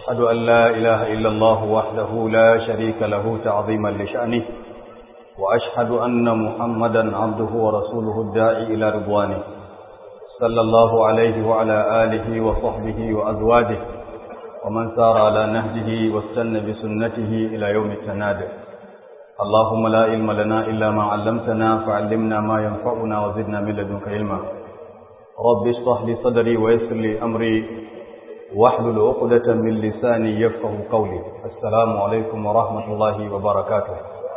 وأشهد أن لا إله إلا الله وحده لا شريك له تعظيما لشأنه وأشهد أن محمدا عبده ورسوله الداعي إلى رضوانه صلى الله عليه وعلى آله وصحبه وأزواجه ومن سار على نهجه واستنى بسنته إلى يوم التناد اللهم لا علم لنا إلا ما علمتنا فعلمنا ما ينفعنا وزدنا من لدنك علما رب اشرح لي صدري ويسر لي أمري واحلل عقدة من لساني يفقه قولي السلام عليكم ورحمة الله وبركاته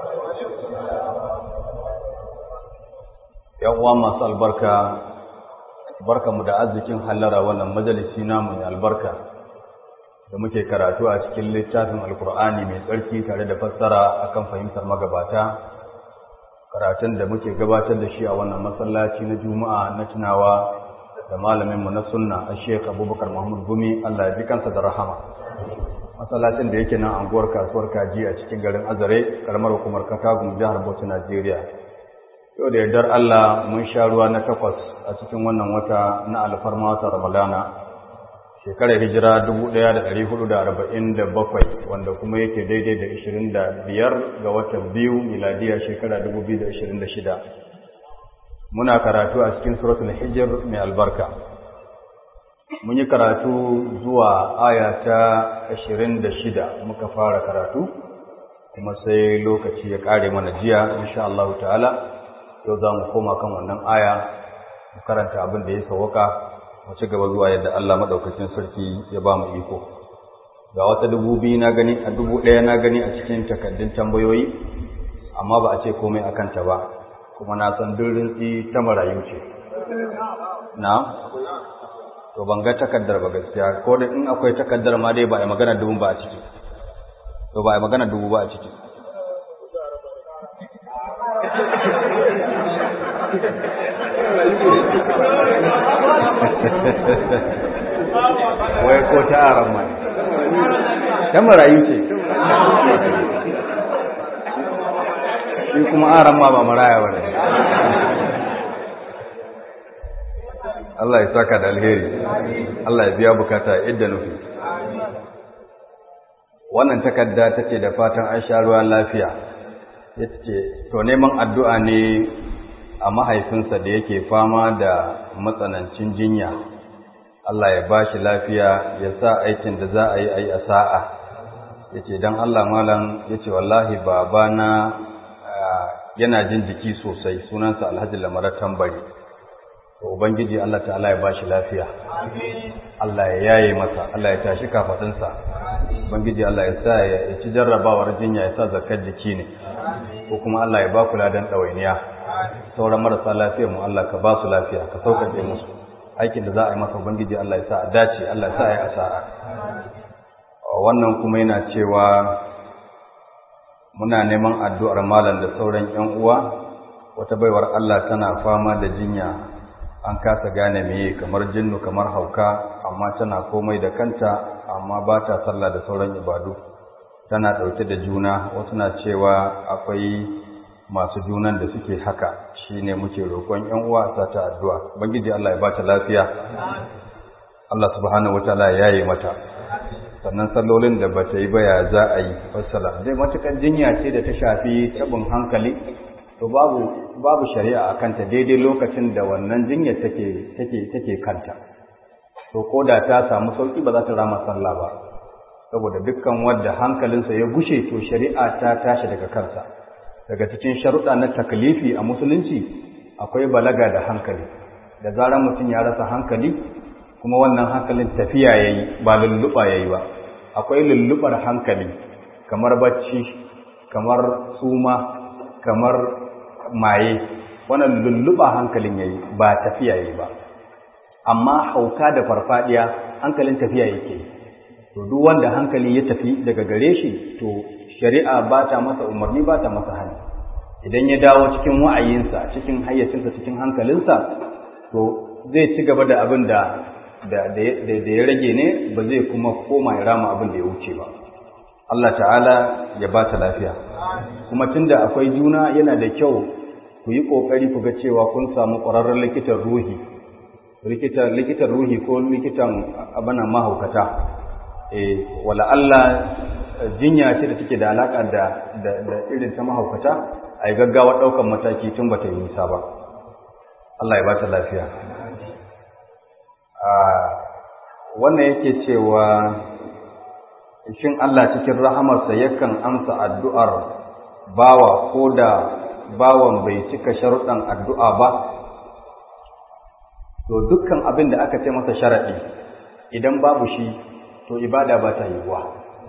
yawwa masu albarka barka mu da arzikin hallara wannan majalisi namu mai albarka da muke karatu a cikin littafin alkur'ani mai tsarki tare da fassara akan fahimtar magabata karatun da muke gabatar da shi a wannan masallaci na juma'a na tunawa da malaminmu na sunna a sheik abubakar mahmud gumi allah ya ji kansa da rahama masallacin da yake nan anguwar kasuwar kaji a cikin garin azare karamar hukumar katagun jihar bauchi najeriya yau da yardar allah mun sha ruwa na takwas a cikin wannan wata na alfarma wata ramadana shekarar hijira 1447 wanda kuma yake daidai da 25 ga watan biyu miladiya shekara 2026 muna karatu a cikin suratul hijir mai albarka mun yi karatu zuwa aya ta 26 muka fara karatu kuma sai lokaci ya kare mana jiya insha Allah ta'ala yau za mu koma kan wannan aya mu karanta abin da ya sauka mu ci gaba zuwa yadda Allah madaukakin sarki ya ba mu iko ga wata dubu biyu na gani a dubu ɗaya na gani a cikin takaddun tambayoyi amma ba a ce komai a kanta ba kuma na san duk rintsi ta marayu ce na to ban ga takaddar ba gaskiya ko da in akwai takaddar ma dai ba a magana dubu ba a ciki to ba a magana dubu ba a ciki wai ko ta aran mai ta marayu ce shi kuma aran ma ba maraya ba ne Allah ya saka da alheri Allah ya biya bukata idda nufi wannan takarda ta ce da fatan an sha ruwan lafiya ya ce to neman addu'a ne a mahaifinsa da yake fama da matsanancin jinya Allah ya ba shi lafiya ya sa aikin da za a yi a yi a sa'a ya ce don Allah malam ya ce wallahi babana yana jin jiki sosai sunansa alhaji lamarar tambari to ubangiji Allah ta'ala ya ba shi lafiya Allah ya yaye masa Allah ya tashi kafaɗinsa ubangiji Allah ya sa ya ci jarrabawar jinya ya sa zakar jiki ne ko kuma Allah ya ba kula don ɗawainiya sauran marasa lafiyar mu Allah ka ba su lafiya ka sauƙaƙe musu aikin da za a yi masa ubangiji Allah ya sa a dace Allah ya sa ya asa'a wannan kuma yana cewa muna neman addu'ar malam da sauran ƴan uwa wata baiwar Allah tana fama da jinya an kasa gane meye kamar jinnu kamar hauka amma tana komai da kanta amma ba ta sallah da sauran ibadu tana ɗauke da juna wasu na cewa akwai masu junan da suke haka shine muke roƙon ƴan uwa sa ta addu'a ubangiji Allah ya bata lafiya Allah subhanahu wataala ya yi mata sannan sallolin da bata yi ba ya za a yi fassala dai matukan jinya ce da ta shafi tabin hankali to babu babu shari'a akan ta daidai lokacin da wannan jinya take take take kanta to koda ta samu sauki ba za ta rama sallah ba saboda dukkan wanda hankalinsa ya gushe to shari'a ta tashi daga kansa daga cikin sharuɗa na taklifi a musulunci akwai balaga da hankali da zarar mutum ya rasa hankali kuma wannan hankalin tafiya yayi ba lulluɓa yayi ba akwai lulluɓar hankali kamar bacci kamar suma kamar maye wannan lulluɓa hankalin yayi ba tafiya yayi ba amma hauka da farfadiya hankalin tafiya yake to duk wanda hankali ya tafi daga gare shi to shari'a ba ta masa umarni ba ta masa hali idan ya dawo cikin wa'ayinsa cikin hayyacinsa cikin hankalinsa to zai ci gaba da abin da da ya rage ne ba zai kuma koma ya rama abin da ya wuce ba Allah ta'ala ya ba ta lafiya kuma tunda akwai juna yana da kyau ku yi ƙoƙari ku ga cewa kun samu ƙwararren likitan ruhi likitan ruhi ko likitan abana mahaukata eh wala Allah jinya ce da take da alaka da da irin ta mahaukata ai gaggawa daukan mataki tun bata yi nisa ba Allah ya ba ta lafiya a wannan yake cewa shin Allah cikin rahamarsa yakan amsa addu'ar bawa ko da bawan bai cika sharuɗan addu'a ba to dukkan abin da aka ce masa sharaɗi idan babu shi to ibada ba ta yiwuwa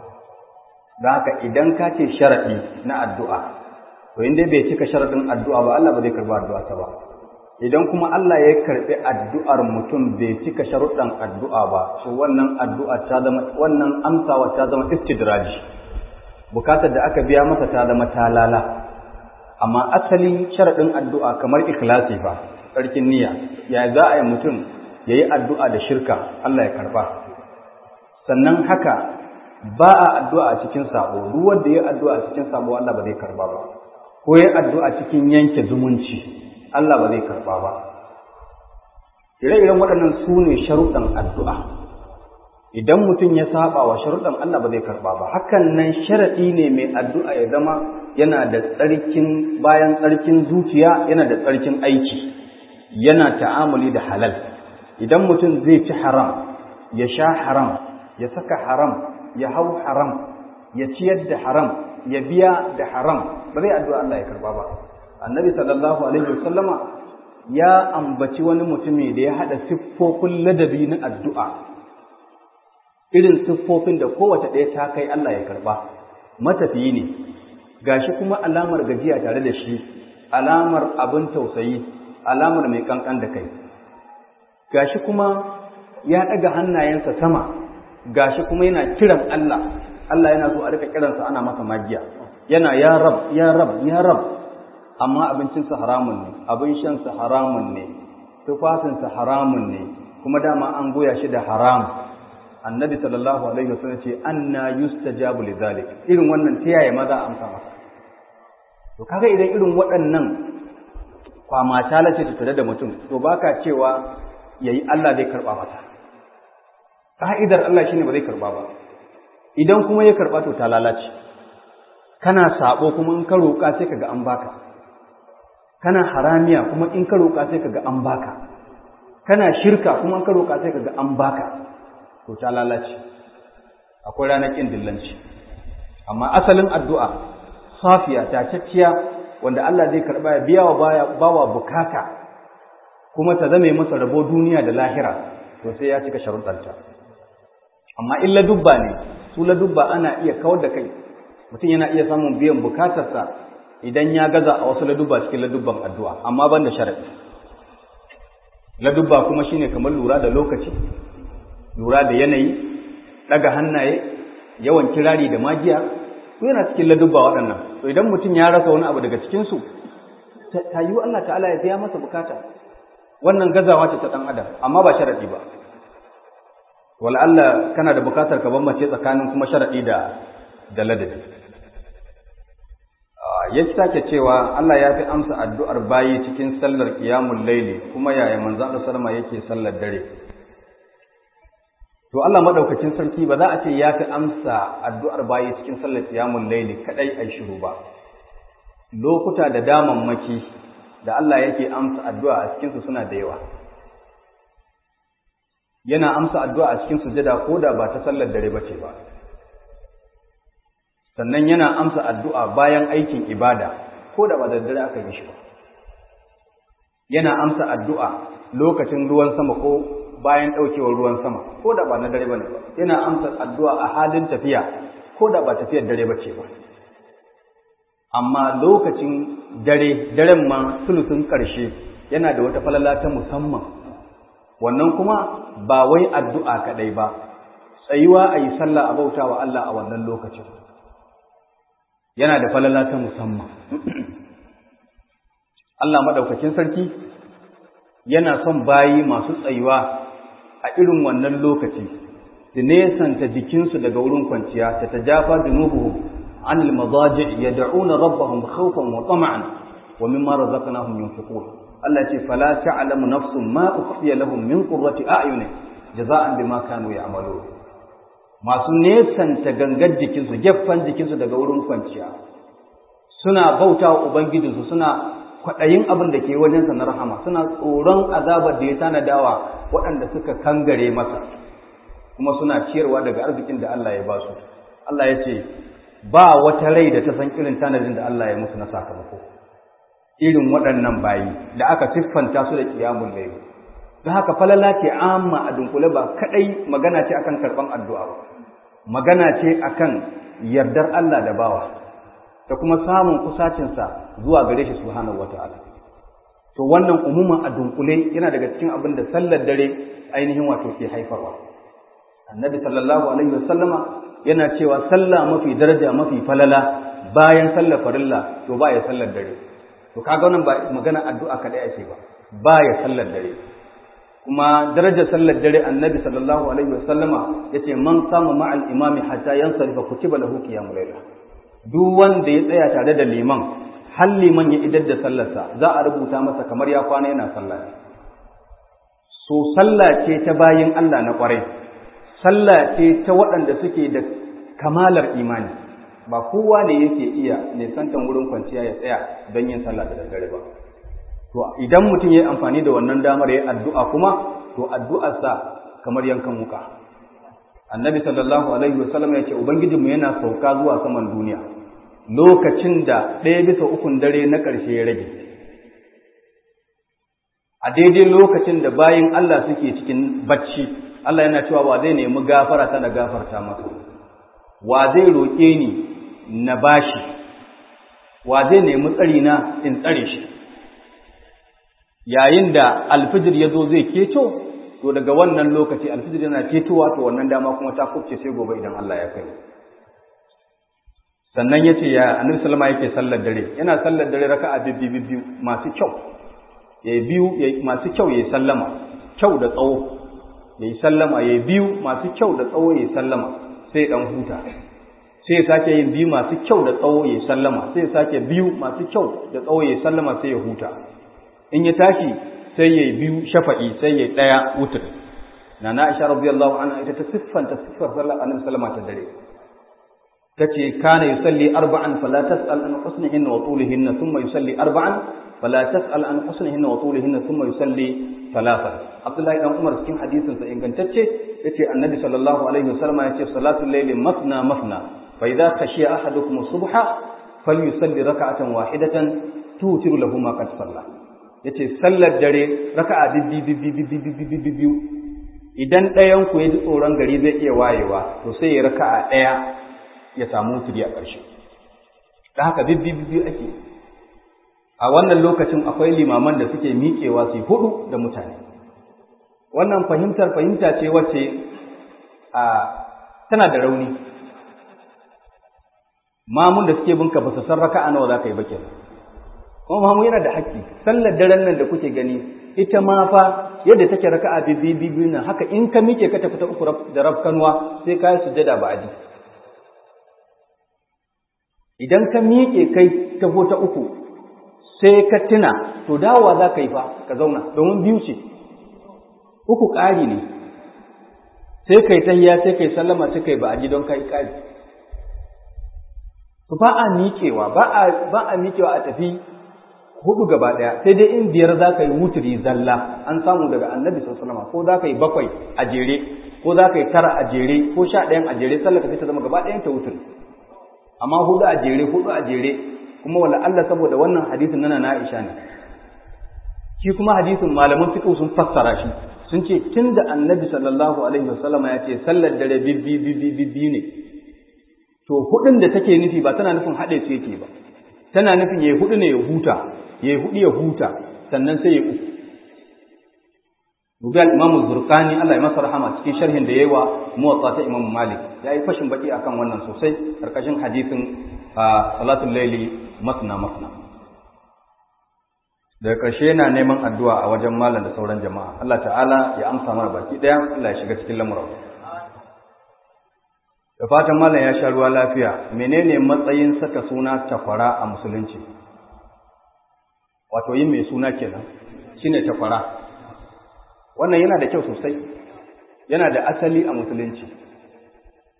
don haka idan ka ce sharaɗi na addu'a to inda bai cika sharaɗin addu'a ba Allah ba zai karɓi addu'a ta ba idan kuma Allah ya karɓi addu'ar mutum bai cika sharuɗan addu'a ba to wannan addu'a ta zama wannan amsawa ta zama istidraji bukatar da aka biya masa ta zama talala amma asalin sharaɗin addu'a kamar ikhlasi fa tsarkin niyya ya za a yi mutum ya yi addu'a da shirka Allah ya karɓa sannan haka ba a addu'a a cikin sabo duk wanda ya addu'a a cikin sabo Allah ba zai karɓa ba ko ya addu'a cikin yanke zumunci Allah ba zai karɓa ba ire-iren waɗannan su ne sharuɗan addu'a idan mutum ya saba wa sharuɗan Allah ba zai karɓa ba hakan nan sharaɗi ne mai addu'a ya zama yana da tsarkin bayan tsarkin zuciya yana da tsarkin aiki yana ta'amuli da halal idan mutum zai ci haram ya sha haram ya saka haram ya hau haram ya ciyar da haram ya biya da haram ba zai addu'a Allah ya karɓa ba annabi sallallahu alaihi wasallama ya ambaci wani mutumi da ya haɗa siffofin ladabi na addu'a irin siffofin da kowace ɗaya ta kai Allah ya karɓa matafiyi ne gashi kuma alamar gajiya tare da shi alamar abin tausayi alamar mai kankan da kai gashi kuma ya ɗaga hannayensa sama gashi kuma yana kiran Allah Allah yana so a rika kiransa ana masa magiya yana ya rab ya rab ya rab amma abincinsa haramun ne abin shansa haramun ne tufafinsa haramun ne kuma dama an goya shi da haram annabi sallallahu alaihi wasallam ce anna yustajabu lidhalik irin wannan ta yaya maza amsa masa to kaga idan irin waɗannan kwamata lace ta tare da mutum to baka cewa yayi Allah zai karba masa ka'idar Allah shine ba zai karba ba idan kuma ya karba to ta lalace kana sabo kuma in ka roƙa sai kaga an baka kana haramiya kuma in ka roƙa sai kaga an baka kana shirka kuma in ka roƙa sai kaga an baka to ta lalace akwai ranar ƙin dillanci amma asalin addu'a safiya tacacciya wanda Allah zai karɓa ya biya wa bawa bukata kuma ta zame masa rabo duniya da lahira to sai ya cika sharuɗanta amma in ladubba ne su ladubba ana iya kawar da kai mutum yana iya samun biyan bukatarsa idan ya gaza a wasu ladubba cikin ladubban addu'a amma ban da sharaɗi ladubba kuma shine kamar lura da lokaci lura da yanayi daga hannaye yawan kirari da magiya su yana cikin ladubba waɗannan to idan mutum ya rasa wani abu daga cikinsu ta yi Allah ta'ala ya biya masa bukata wannan gazawa ce ta ɗan adam amma ba sharaɗi ba wala Allah kana da bukatar ka bambance tsakanin kuma sharaɗi da da ladabi ya sake cewa Allah ya fi amsa addu'ar bayi cikin sallar qiyamul laili kuma yaya manzo Allah sallama yake sallar dare to Allah madaukakin sarki ba za a ce ya fi amsa addu'ar bayi cikin sallar qiyamul layli kadai ai shiru ba lokuta da damammaki da Allah yake amsa addu'a a cikin su suna da yawa yana amsa addu'a a cikin sujada ko da ba ta sallar dare bace ba sannan yana amsa addu'a bayan aikin ibada ko da ba da dare aka yi shi ba yana amsa addu'a lokacin ruwan sama ko bayan ɗaukewar ruwan sama ko da ba na dare ba ne ba yana amsa addu'a a halin tafiya ko da ba tafiyar dare ba ce ba amma lokacin dare daren ma sulusun ƙarshe yana da wata falala ta musamman wannan kuma ba wai addu'a kaɗai ba tsayuwa a yi sallah a bauta wa Allah a wannan lokacin yana da falala ta musamman Allah maɗaukakin sarki yana son bayi masu tsayuwa a irin wannan lokaci su nesanta jikinsu daga wurin kwanciya ta tajafa junubuhum an almadaji yad'una rabbahum khawfan wa tama'an wa mimma razaqnahum yunfiqun Allah ce fala ta'lamu nafsun ma ukhfiya lahum min qurrati a'yunin jaza'an bima kanu ya'malun masu nesanta gangar jikinsu gefen jikinsu daga wurin kwanciya suna bauta wa ubangijinsu suna kwaɗayin abin da ke wajensa na rahama suna tsoron azabar da ya tanadawa waɗanda suka kangare masa kuma suna ciyarwa daga arzikin da Allah ya ba su Allah ya ce ba wata rai da ta san irin tanadin da Allah ya musu na sakamako irin waɗannan bayi da aka siffanta su da kiyamun laifi don haka falala ce amma a dunkule ba kadai magana ce akan karban addu'a ba magana ce akan yardar Allah da bawa da kuma samun kusacinsa zuwa gare shi subhanahu wata'ala to wannan umuman a dunkule yana daga cikin abin da sallar dare ainihin wato ke haifarwa annabi sallallahu alaihi wasallama yana cewa sallah mafi daraja mafi falala bayan sallar farilla to ba ya sallar dare to kaga wannan ba magana addu'a kadai ake ba ba ya sallar dare kuma darajar sallar dare annabi sallallahu alaihi wasallama yace man sama ma'al imami hatta yansarifa kutiba lahu qiyamul layl duk wanda ya tsaya tare da liman har liman ya idar da sallarsa za a rubuta masa kamar ya kwana yana sallah so sallah ce ta bayin Allah na kwarai sallah ce ta waɗanda suke da kamalar imani ba kowa ne yake iya nisantan wurin kwanciya ya tsaya don yin sallah da daddare ba to idan mutum ya yi amfani da wannan damar ya addu'a kuma to addu'arsa kamar yankan wuka annabi sallallahu alaihi wasallam ya ce ubangijinmu yana sauka zuwa saman duniya lokacin da ɗaya bisa ukun dare na ƙarshe ya rage a daidai lokacin da bayin Allah suke cikin bacci Allah yana cewa wa zai nemi gafara ta da gafarta masa wa zai roƙe ni na bashi wa zai nemi tsari na in tsare shi yayin da alfijir ya zo zai keto to daga wannan lokaci alfijir yana ketowa to wannan dama kuma ta kubce sai gobe idan Allah ya kai sannan ya ce ya annabi sallama yake sallar dare yana sallar dare raka'a bibbi biyu masu kyau ya biyu masu kyau ya sallama kyau da tsawo ya sallama ya biyu masu kyau da tsawo ya sallama sai dan huta sai ya sake yin biyu masu kyau da tsawo ya sallama sai ya sake biyu masu kyau da tsawo ya sallama sai ya huta in ya tashi sai ya biyu shafa'i sai ya daya wutur na na Aisha radiyallahu anha ita ta siffanta siffar sallar annabi sallama ta dare tace kana yusalli arba'an fala tas'al an husnihinna wa tulihinna thumma yusalli arba'an fala tas'al an husnihinna wa tulihinna thumma yusalli thalathan Abdullahi dan Umar cikin hadisin sa ingantacce yace annabi sallallahu alaihi wasallam yace salatul layli masna masna fa idza khashiya ahadukum subha falyusalli rak'atan wahidatan tutiru lahu ma qad salla yace sallar dare raka'a bibbi bibbi bibbi bibbi bibbi idan ɗayan ku ya ji tsoron gari zai iya wayewa to sai ya raka'a ɗaya ya samu wuturi a ƙarshe da haka bibbi bibbi ake a wannan lokacin akwai limaman da suke miƙewa su hudu da mutane wannan fahimtar fahimta ce wacce a tana da rauni mamun da suke binka ba su san raka'a nawa za ka yi ba kenan kuma mamu yana da haƙƙi sallar daren nan da kuke gani ita ma fa yadda take raka'a bibbi bibbi nan haka in ka miƙe ka tafi ta uku da rafkanuwa sai ka yi sujjada ba aji idan ka miƙe kai ta ta uku sai ka tuna to dawowa za ka yi fa ka zauna domin biyu ce uku ƙari ne sai kai tahiya sai kai sallama sai kai ba a ji don kai ƙari to ba a miƙewa ba a ba a miƙewa a tafi hudu gaba ɗaya sai dai in biyar za ka yi wuturi zalla an samu daga annabi sallallahu ko za ka yi bakwai a jere ko za ka yi tara a jere ko sha ɗayan a jere sallar ka sai ta zama gaba ɗayan ta wuturi amma hudu a jere hudu a jere kuma wala Allah saboda wannan hadisin nana na Aisha ne shi kuma hadisin malaman fiqh sun fassara shi sun ce tunda annabi sallallahu alaihi wasallam ya ce sallar dare bibbi bibbi bibbi ne to hudun da take nufi ba tana nufin hade su yake ba tana nufin yayi hudu ne ya huta yayi hudu ya huta sannan sai ya uku Rubi al-Imam Zurqani Allah ya masa rahama cikin sharhin da yayi wa Muwatta ta Imam Malik yayi fashin baki akan wannan sosai karkashin hadisin salatul layli masna masna daga ƙarshe yana neman addu'a a wajen malam da sauran jama'a Allah ta'ala ya amsa mana baki ɗaya Allah ya shiga cikin lamuran da fatan malam ya sha ruwa lafiya menene matsayin saka suna takwara a musulunci wato yin mai suna kenan shine takwara wannan yana da kyau sosai yana da asali a musulunci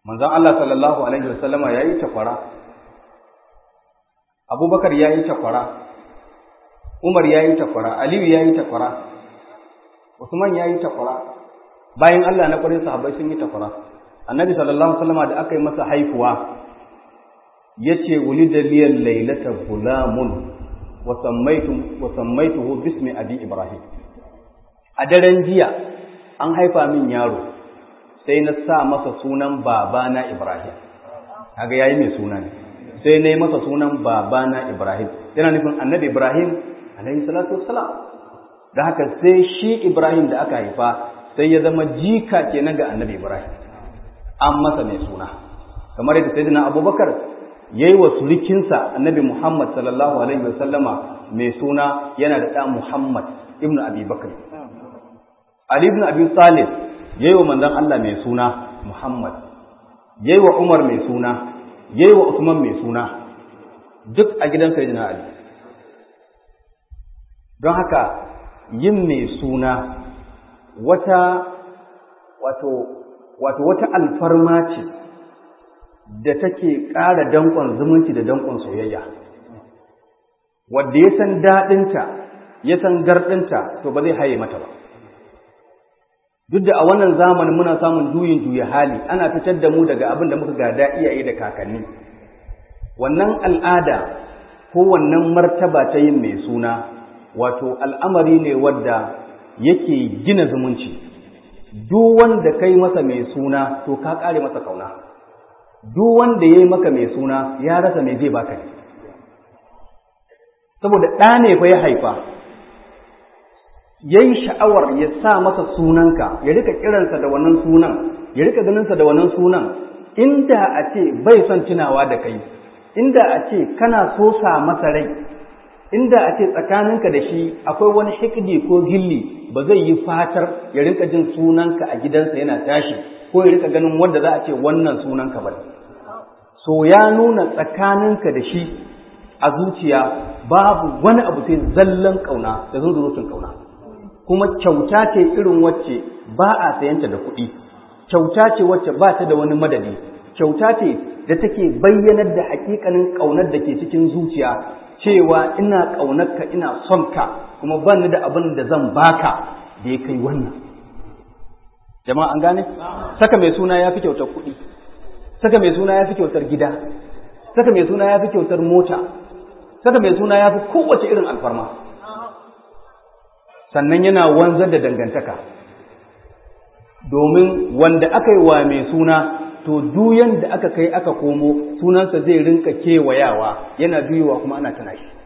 manzon Allah sallallahu alaihi wasallama yayi takwara Abubakar yayi takwara Umar yayi takwara Aliyu yayi takwara Usman yayi takwara bayan Allah na kwarin sahabbai sun yi takwara Annabi sallallahu alaihi wasallama da aka yi masa haifuwa yace wulida liyal laylata gulamun wa sammaytu wa sammaytuhu bismi abi ibrahim a daren jiya an haifa min yaro sai na sa masa sunan babana Ibrahim kaga yayi mai suna ne sai na yi masa sunan babana Ibrahim yana nufin annabi Ibrahim alaihi salatu wassalam da haka sai shi Ibrahim da aka haifa sai ya zama jika kenan ga annabi Ibrahim an masa mai suna kamar yadda sayyidina Abubakar yayi wa surikinsa annabi Muhammad sallallahu alaihi wasallama mai suna yana da ɗa Muhammad ibnu Abi Bakr Ali ibn Abi Talib yayi wa manzon Allah mai suna Muhammad yayi wa Umar mai suna yayi wa Usman mai suna duk a gidan Sayyidina Ali don haka yin mai suna wata wato wato wata alfarma ce da take ƙara danƙon zumunci da danƙon soyayya wanda ya san daɗinta ya san garɗinta to ba zai haye mata ba duk da a wannan zamanin muna samun juyin juya hali ana fitar da mu daga abin da muka gada iyaye da kakanni wannan al'ada ko wannan martaba ta yin mai suna wato al'amari ne wadda yake gina zumunci duk wanda kai masa mai suna to ka kare masa kauna duk wanda ya yi maka mai suna ya rasa mai zai baka ne saboda ɗa ne fa ya haifa ya yi sha'awar ya sa masa sunanka ya rika kiransa da wannan sunan ya rika ganinsa da wannan sunan inda a ce bai son tunawa da kai inda a ce kana so sa masa rai inda a ce tsakaninka da shi akwai wani hikdi ko gilli ba zai yi fatar ya rika jin sunanka a gidansa yana tashi ko ya rika ganin wanda za a ce wannan sunanka ba so ya nuna tsakaninka da shi a zuciya babu wani abu sai zallan kauna da zunzurutun kauna kuma kyauta ce irin wacce ba a sayanta da kuɗi kyauta ce wacce ba ta da wani madadi kyauta ce da take bayyanar da hakikanin ƙaunar da ke cikin zuciya cewa ina ƙaunarka ina son ka kuma ban da abin da zan baka da ya kai wannan jama'a an gane saka mai suna ya fi kyautar kuɗi saka mai suna ya fi kyautar gida saka mai suna ya fi kyautar mota saka mai suna ya fi kowace irin alfarma sannan yana wanzar da dangantaka domin wanda aka yi wa mai suna to duyan da aka kai aka komo sunansa zai rinka kewayawa yana juyowa kuma ana tana shi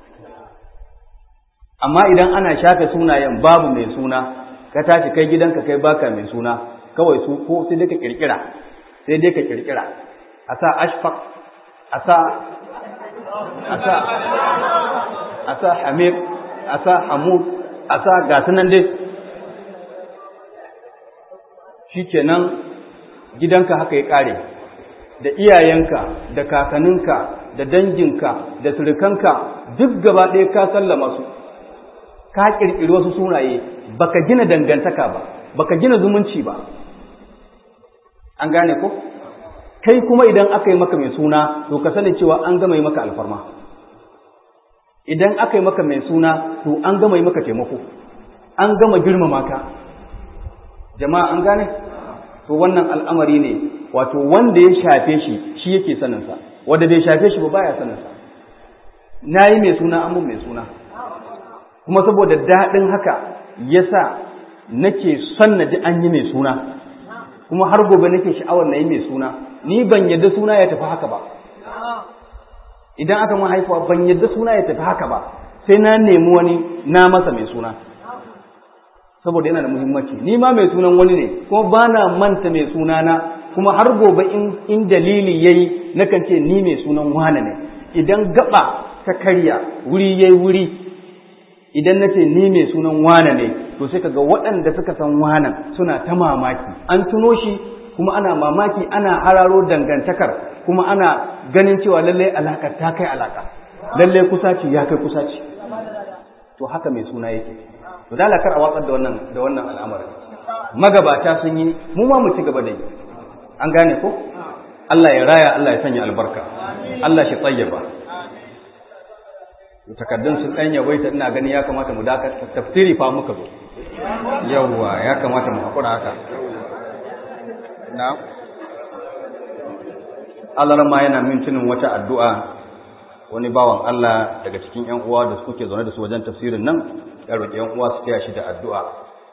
amma idan ana shafe sunayen babu mai suna ka tashi kai gidanka kai baka mai suna kawai su ko sai dai ka kirkira sai dai ka kirkira a sa ashfaq a sa a sa a sa hamid a sa hamud a sa gasu nan dai shi kenan gidanka haka ya ƙare da iyayenka da kakaninka da danginka da surukanka duk gaba ɗaya ka sallama su ka ƙirƙiri wasu sunaye baka gina dangantaka ba baka gina zumunci ba an gane ko kai kuma idan aka yi maka mai suna to ka sani cewa an gama yi maka alfarma idan aka yi maka mai suna to an gama yi maka taimako an gama girmama ka jama'a an gane to wannan al'amari ne wato wanda ya shafe shi shi yake saninsa wanda bai shafe shi ba baya saninsa na yi mai suna an mun mai suna kuma saboda daɗin haka yasa nake son na ji an yi mai suna kuma har gobe nake sha'awar na yi mai suna ni ban yadda suna ya tafi haka ba idan aka mun haifuwa ban yadda suna ya tafi haka ba sai na nemi wani na masa mai suna saboda yana da muhimmanci ni ma mai sunan wani ne kuma ba na manta mai suna na kuma har gobe in, in dalili yayi nakan ce ni mai sunan wane ne idan gaba ta karya wuri yayi wuri idan na ce ni mai sunan wane ne to sai kaga waɗanda suka san wanan suna ta mamaki an tuno shi kuma ana mamaki ana hararo dangantakar kuma ana ganin cewa lallai alakar ta kai alaka lallai kusaci ya kai kusaci to haka mai suna yake to da kar a watsar da wannan da wannan al'amarin magabata sun yi mu ma mu ci gaba da yi an gane ko Allah ya raya Allah ya sanya albarka Allah shi tsayyaba takaddun sun ɗan yawaita ina gani ya kamata mu dakata tafsiri fa muka zo yawwa ya kamata mu haƙura haka na Allah ma yana mintunin wata addu'a wani bawan Allah daga cikin ‘yan uwa da suke zaune da su wajen tafsirin nan ya roƙi ‘yan uwa su taya shi da addu'a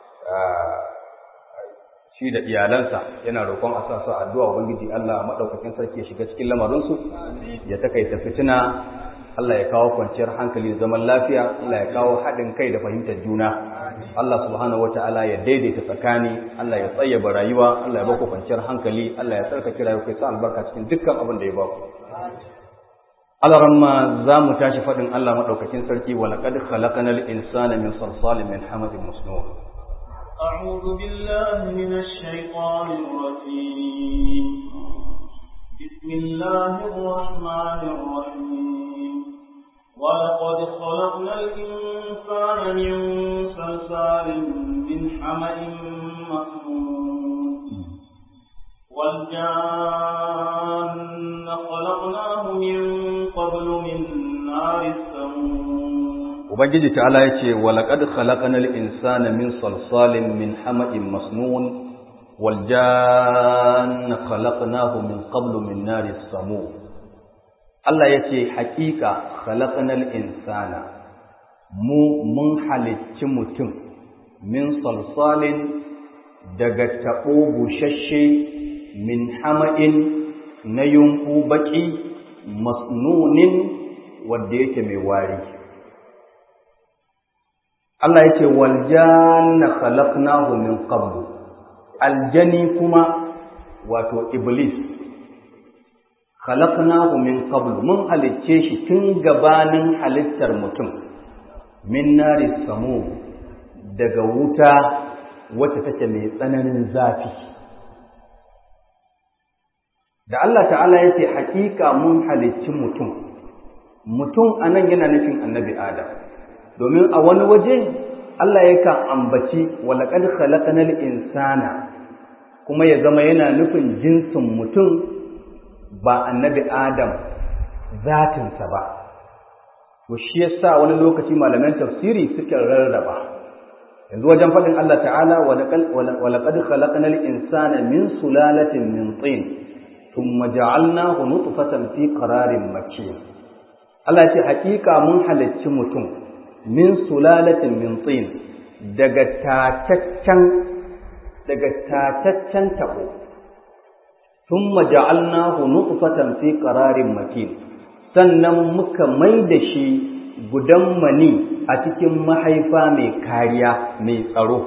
shi da iyalansa yana roƙon a sa su addu'a ubangiji Allah maɗaukakin sarki ya shiga cikin lamarinsu ya takaita fitina Allah ya kawo kwanciyar hankali da zaman lafiya Allah ya kawo haɗin kai da fahimtar juna Allah subhanahu wata'ala ya daidaita tsakani Allah ya tsayyaba rayuwa Allah ya baku kwanciyar hankali Allah ya tsarkake rayuwa kai sa albarka cikin dukkan abin da ya baku Allah ramma za mu tashi faɗin Allah maɗaukakin sarki wa laqad khalaqnal insana min salsalin min hamadin masnun أعوذ بالله من الشيطان الرجيم بسم الله الرحمن الرحيم ولقد خلقنا الإنسان من صلصال من حمأ مسنون والجان خلقناه من قبل من نار السموم Ubangiji ta'ala ya ce, Walaƙad khalaƙanar insana min salsalin min hama'in masnun, waljan khalaƙnahu min qablu min nari samu. Allah ya ce, Haƙiƙa khalaƙanar insana, mu mun halicci mutum min salsalin daga taɓo bushashe min hama'in na yunƙu baƙi masnunin wadda yake mai wari. Allah ya ce waljanna khalaqnahu min qablu aljani kuma wato iblis khalaqnahu min qablu mun halicce shi tun gabanin halittar mutum min nari samu daga wuta wacce take mai tsananin zafi da Allah ta'ala ya ce hakika mun halicci mutum mutum anan yana nufin annabi adam domin a wani waje Allah yakan ambaci walaƙad khalaqnal insana kuma ya zama yana nufin jinsin mutum ba annabi Adam zatinsa ba to shi yasa wani lokaci malaman tafsiri suka rarraba yanzu wajen faɗin Allah ta'ala walaƙad khalaqnal insana min sulalatin min tin thumma ja'alnahu nutfatan fi qararin makin Allah ya ce hakika mun halicci mutum min sulalatin min tin daga tataccen daga tataccen tabo thumma ja'alnahu nutfatan fi qararin makin sannan muka mai da shi gudan mani a cikin mahaifa mai kariya mai tsaro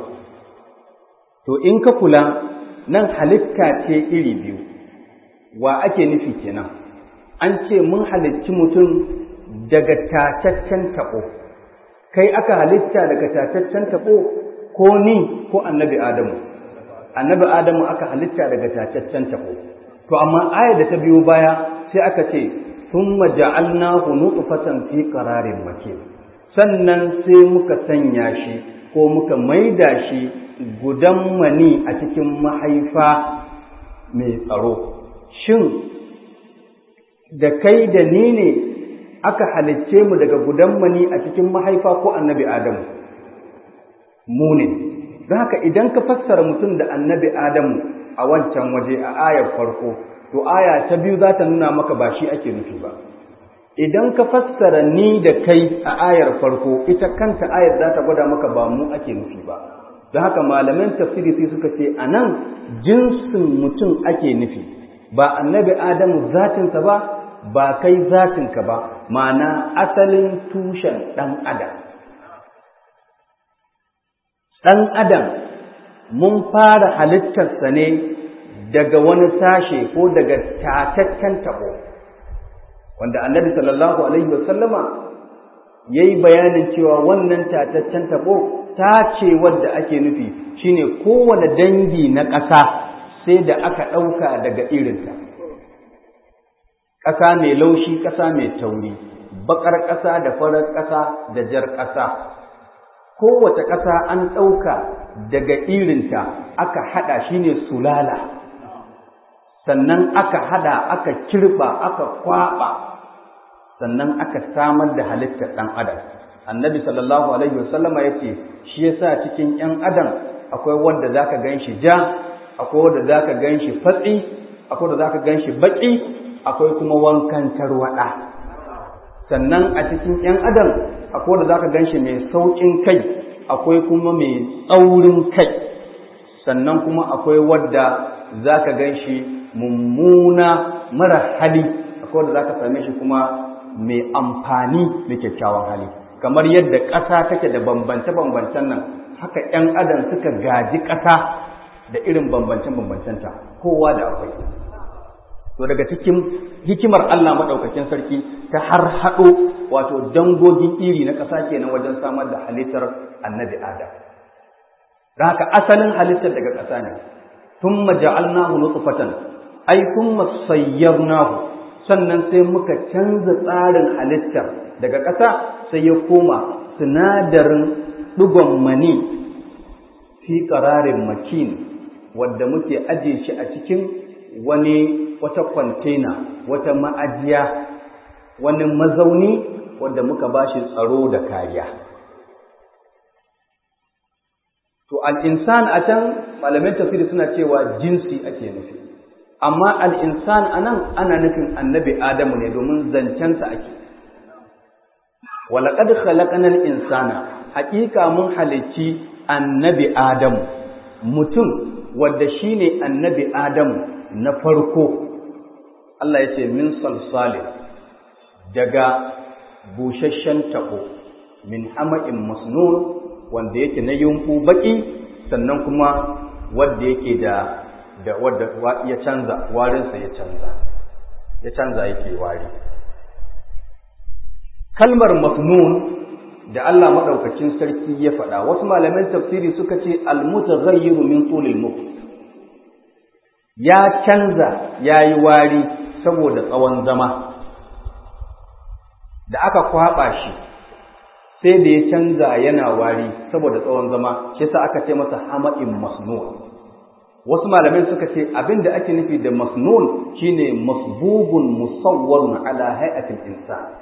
to in ka kula nan halitta ce iri biyu wa ake nufi kenan an ce mun halicci mutum daga tataccen tabo kai aka halitta daga tataccen tabo ko ni ko annabi adamu annabi adamu aka halitta daga tataccen tabo to amma ayar da ta biyo baya sai aka ce thumma ja'alnahu nutfatan fi qararin makin sannan sai muka sanya shi ko muka maida shi gudan mani a cikin mahaifa mai tsaro shin da kai da ni ne aka halicce mu daga gudan mani a cikin mahaifa ko annabi Adamu mu ne don haka idan ka fassara mutum da annabi Adamu a wancan waje a ayar farko to aya ta biyu za ta nuna maka ba shi ake nufi ba idan ka fassara ni da kai a ayar farko ita kanta ayar za ta gwada maka ba mu ake nufi ba don haka malaman tafsiri sai suka ce a nan jinsin mutum ake nufi ba annabi Adamu zatinsa ba ba kai zatinka ba ma'ana asalin tushen ɗan adam ɗan adam mun fara halittarsa ne daga wani sashe ko daga tataccen taɓo wanda annabi sallallahu alaihi wasallama ya yi bayanin cewa wannan tataccen taɓo ta ce wadda ake nufi shine kowane dangi na ƙasa sai da aka ɗauka daga irinsa ƙasa mai laushi ƙasa mai tauri baƙar ƙasa da farar ƙasa da jar ƙasa kowace ƙasa an ɗauka daga irinta aka haɗa shi ne sulala sannan aka hada aka kirba aka kwaba sannan aka samar da halittar ɗan adam annabi sallallahu alaihi wasallama ya ce shi yasa cikin ‘yan adam akwai wanda za ka gan shi ja akwai wanda za ka gan shi fatsi akwai wanda za ka gan shi baƙi akwai kuma wankan tarwaɗa sannan a cikin ‘yan adam akwai wanda za ka gan shi mai sauƙin kai akwai kuma mai tsaurin kai sannan kuma akwai wadda za ka gan shi mummuna mara hali akwai wadda za ka same shi kuma mai amfani da kyakkyawan hali kamar yadda ƙasa take da bambance-bambancen nan haka ‘yan adam suka gaji ƙasa da irin bambance-bambancenta kowa da akwai to daga cikin hikimar Allah maɗaukakin sarki ta har haɗo wato dangogin iri na ƙasa kenan wajen samar da halittar annabi adam da haka asalin halittar daga ƙasa ne tun maja'alnahu nutfatan ai kun sayyarnahu sannan sai muka canza tsarin halittar daga ƙasa sai ya koma sinadarin ɗigon mani fi ƙararin makin wadda muke ajiye shi a cikin wani wata kwantena wata ma'ajiya wani mazauni wadda muka ba shi tsaro da kariya to al'insan a can malamin tafsiri suna cewa jinsi ake nufi amma al'insan a nan ana nufin annabi adamu ne domin zancensa ake walaƙad khalaƙanar insana haƙiƙa mun halicci annabi adamu mutum wadda shi ne annabi adamu na farko Allah ya ce min salsali daga busasshen taɓo min hama'in masnun wanda yake na yunku baƙi sannan kuma wadda yake da da wadda ya canza warinsa ya canza ya canza yake wari kalmar masnun da Allah madaukakin sarki ya faɗa wasu malaman tafsiri suka ce almutaghayyiru min tulil mut ya canza yayi wari saboda tsawon zama da aka kwaba shi sai da ya canza yana wari saboda tsawon zama shi yasa aka ce masa hama'in masnun wasu malamai suka ce abinda ake nufi da masnun shine masbubun musawwarun ala hay'atil insan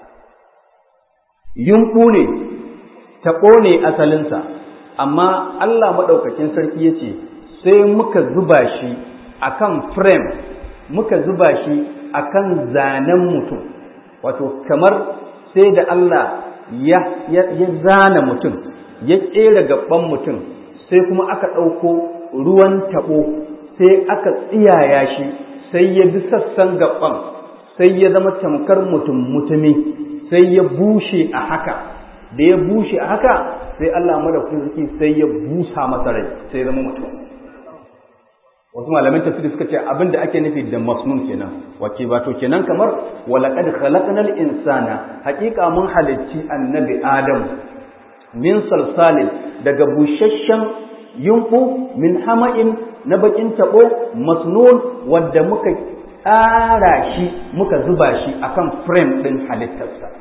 yunku ne taɓo ne asalinsa amma Allah maɗaukakin sarki ya ce sai muka zuba shi akan frame muka zuba shi akan zanen mutum wato kamar sai da Allah ya, ya, ya zana mutum ya ƙera gaban mutum sai kuma aka ɗauko ruwan taɓo sai aka tsiyaya shi sai ya bi sassan gaban sai ya zama tamkar mutum mutumi sai ya bushe a haka da ya bushe a haka sai Allah madaukakin sai ya busa masa rai sai ya zama mutum wasu malamin tafsiri suka ce abin da ake nufi da masnun kenan wace ba to kenan kamar walaqad khalaqnal insana haqiqa mun halicci annabi adam min salsalin daga busasshen yunfu min hama'in na bakin tabo masnun wadda muka tsara shi muka zuba shi akan frame din halittarsa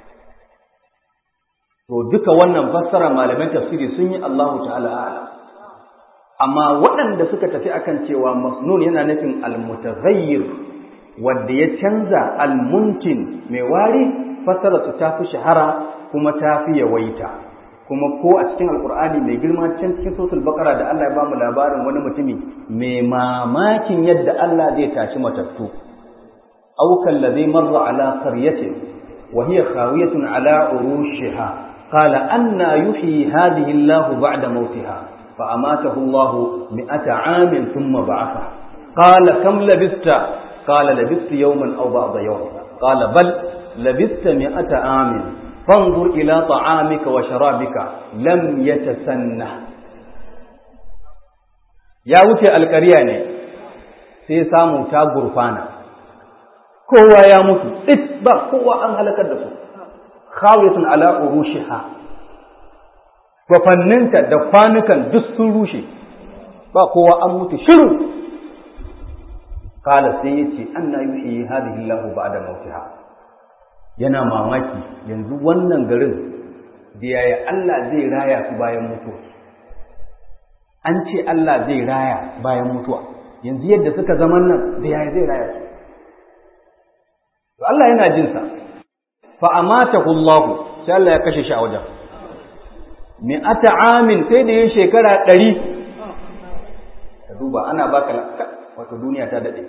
to duka wannan fassara malaman tafsiri sun yi Allahu ta'ala a'lam amma waɗanda suka tafi akan cewa masnun yana nufin almutaghayyir wanda ya canza almuntin mai wari fassara su ta fi shahara kuma ta fi yawaita kuma ko a cikin alkur'ani mai girma can cikin sosul bakara da Allah ya bamu labarin wani mutumi mai mamakin yadda Allah zai tashi matattu aw kallazi marra ala qaryatin wa hiya khawiyatun ala urushiha qala anna yuhyi hadhihi Allah ba'da mautiha fa amatahu Allah mi'ata 'amin thumma ba'atha qala kam labista qala labistu yawman aw ba'da yawm qala bal labista mi'ata 'amin فانظر إلى طعامك وشرابك لم يتسنه ya wuce alƙarya ne sai samu ta gurfana kowa ya mutu tsit ba kowa an halakar da su khawiyatun ala urushiha kwafanninta da kwanukan duk sun rushe ba kowa an mutu shiru kala sai yace anna yuhyi hadhihi Allahu ba'da mautiha yana mamaki yanzu wannan garin da yaya Allah zai raya su bayan mutuwa an ce Allah zai raya bayan mutuwa yanzu yadda suka zaman nan da yaya zai raya su to Allah yana jin sa fa amatahu Allah sai Allah ya kashe shi a wajen mi'ata amin sai da yin shekara ɗari ka duba ana baka wato duniya ta daɗe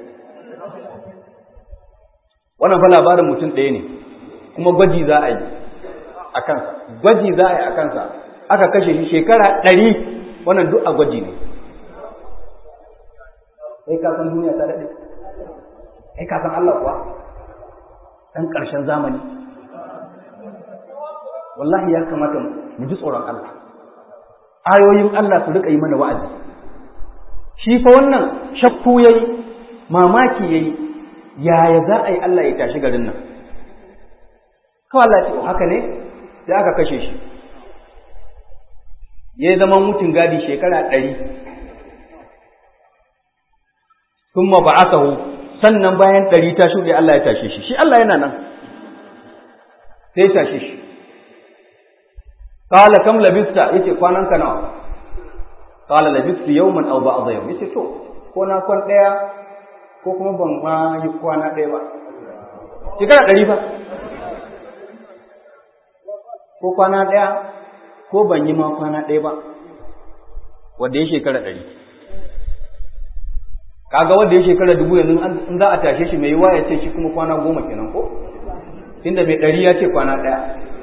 wannan fa labarin mutum ɗaya ne kuma gwaji za a yi a kansa gwaji za a yi a kansa aka kashe shi shekara ɗari wannan duk a gwaji ne sai ka san duniya ta daɗe sai ka san Allah kuwa ɗan ƙarshen zamani wallahi ya kamata mu ji tsoron Allah ayoyin Allah su rika yi mana wa'azi shi fa wannan shakku yayi mamaki yayi yaya za a yi Allah ya tashi garin nan kawai Allah ya ce haka ne sai aka kashe shi ya zama mutum gadi shekara ɗari sun ma ba'asahu sannan bayan ɗari ta shuɗe Allah ya tashe shi shi Allah yana nan sai ya tashe shi qala kam labista yace kwanan ka nawa qala labistu yawman aw ba'd yawm yace to ko na kwan daya ko kuma ban ma yi kwana daya ba shekara ɗari fa ko kwana daya ko ban yi ma kwana daya ba wanda ya shekara ɗari kaga wanda ya shekara dubu yanzu in za a tashe shi mai yiwa ya ce shi kuma kwana goma kenan ko tunda mai ɗari ya ce kwana ɗaya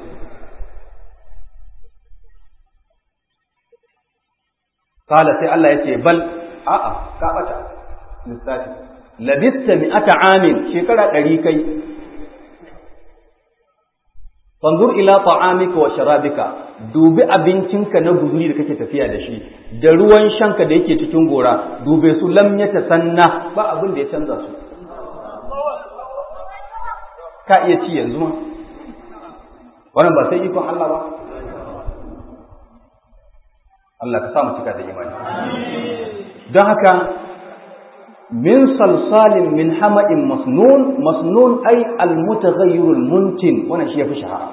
Kala sai Allah ya ce bal a'a ka bata lissafi labista mi ata amin shekara ɗari kai fanzur ila ta'amika wa sharabika dubi abincinka na guzuri da kake tafiya da shi da ruwan shanka da yake cikin gora dube su lam ya tasanna ba abin da ya canza su ka iya ci yanzu ma wannan ba sai ikon Allah ba Allah ka sa mu cika da imani don haka min salsalin min hama'in masnun masnun ay almutaghayyirul muntin wannan shi yafi shahara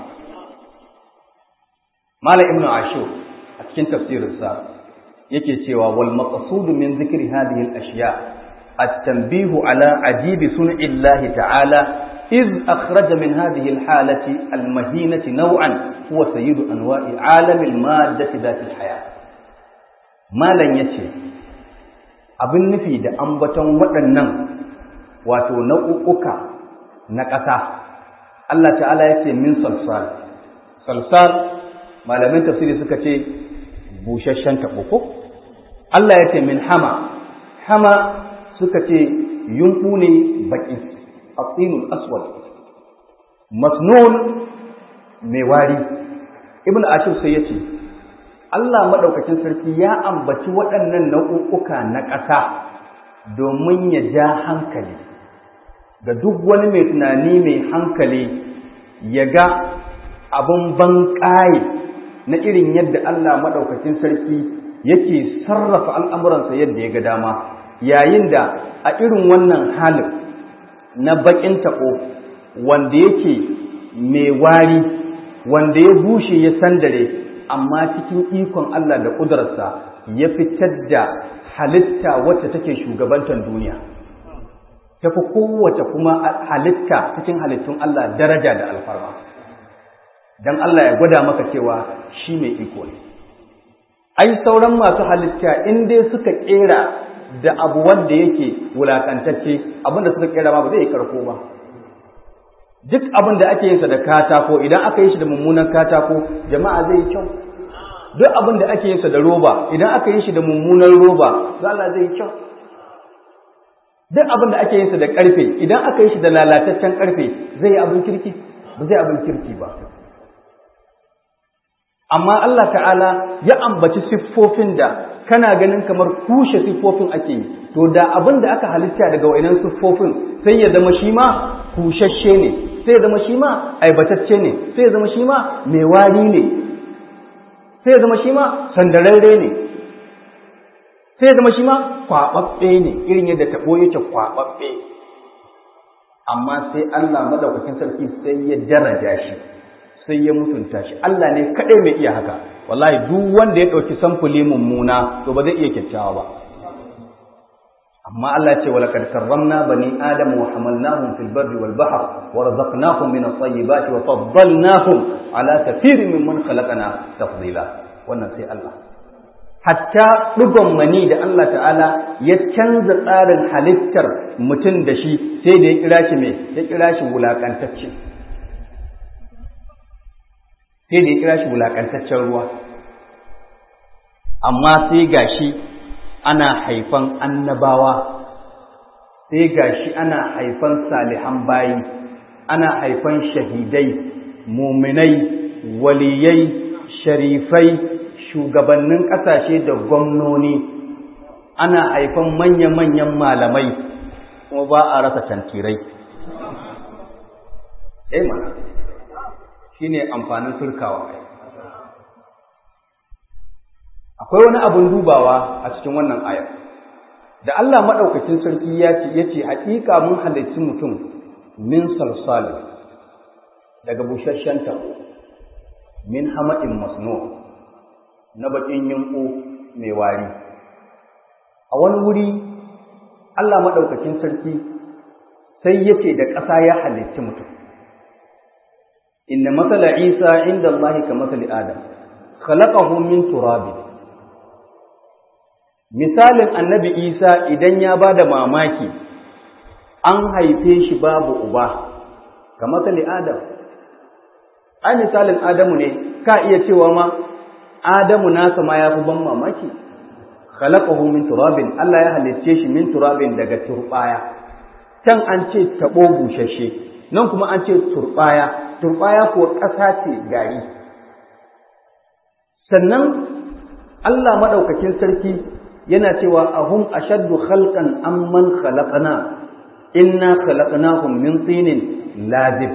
mala ibn ashur a cikin tafsirinsa yake cewa wal maqsud min dhikri hadhihi al ashiya at-tanbih ala ajib sun'i Allah ta'ala إذ أخرج من هذه الحالة المهينة نوعا هو سيد أنواع عالم المادة ذات الحياة malam ya ce abin nufi da ambaton waɗannan wato nau'uka na ƙasa Allah ta'ala ya ce min salsal salsal malamin tafsiri suka ce busasshen taɓo ko Allah ya ce min hama hama suka ce yunɓu ne baƙi atsinul aswad masnun mai wari ibn ashir sai ya ce Allah maɗaukakin sarki ya ambaci waɗannan nau'uka na ƙasa domin ya ja hankali ga duk wani mai tunani mai hankali ya ga abin banƙaye na irin yadda Allah maɗaukakin sarki yake sarrafa al'amuransa yadda ya ga dama yayin da a irin wannan halin na baƙin taɓo wanda yake mai wari wanda ya bushe ya sandare amma cikin ikon Allah da ƙudurarsa ya fitar da halitta wacce take shugabantar duniya ta fi kowace kuma halitta cikin halittun Allah daraja da alfarma don Allah ya gwada maka cewa shi mai iko ne ai sauran masu halitta in dai suka ƙera da abu wanda yake wulakantacce abinda suka ƙera ma ba zai yi karko ba duk abin da ake yinsa da katako idan aka yi shi da mummunan katako jama'a zai yi kyau duk abin da ake yinsa da roba idan aka yi shi da mummunan roba Allah zai yi kyau duk abin da ake yinsa da karfe idan aka yi shi da lalataccen karfe zai yi abin kirki ba zai abin kirki ba amma Allah ta'ala ya ambaci siffofin da kana ganin kamar kushe siffofin ake yi to da abin da aka halitta daga wa'inan siffofin sai ya zama shi ma kushashe ne sai ya zama shi ma aibatacce ne sai ya zama shi ma mai wari ne sai ya zama shi ma sandararre ne sai ya zama shi ma kwaɓaɓɓe ne irin yadda taɓo yake kwaɓaɓɓe amma sai Allah madaukakin sarki sai ya daraja shi sai ya mutunta shi Allah ne kaɗai mai iya haka wallahi duk wanda ya ɗauki samfuli mummuna to ba zai iya kyakkyawa ba amma Allah ce wa laqad karramna bani adama wa hamalnahum fil barri wal bahr wa razaqnahum min at-tayyibati wa faddalnahum ala kathirin mimman khalaqna tafdila wannan sai Allah hatta dugon mani da Allah ta'ala ya canza tsarin halittar mutum da shi sai da ya kira shi mai ya kira shi wulakantacce sai da ya kira shi wulakantaccen ruwa amma sai gashi ana haifan annabawa sai gashi ana haifan salihan bayi ana haifan shahidai muminai waliyai sharifai shugabannin ƙasashe da gwamnoni ana haifan manya-manyan malamai kuma ba a rasa tantirai eh mana shine amfanin surkawa akwai wani abun dubawa a cikin wannan aya da Allah madaukakin sarki ya ce yace hakika mun halicci mutum min salsalin daga busasshen tabo min hama'in masnu na bakin yunku mai wari a wani wuri Allah madaukakin sarki sai yace da ƙasa ya halicci mutum inna masala isa inda Allah ka masali adam khalaqahu min turabin misalin annabi isa idan ya ba da mamaki an haife shi babu uba ga matsali adam ai misalin adamu ne ka iya cewa ma adamu nasa ma ya fi ban mamaki khalaqahu min turabin Allah ya halicce shi min turabin daga turbaya can an ce tabo bushashe nan kuma an ce turbaya turbaya ko ƙasa ce gari sannan Allah madaukakin sarki yana cewa ahum ashaddu khalqan amman khalaqna inna khalaqnahum min tinin lazib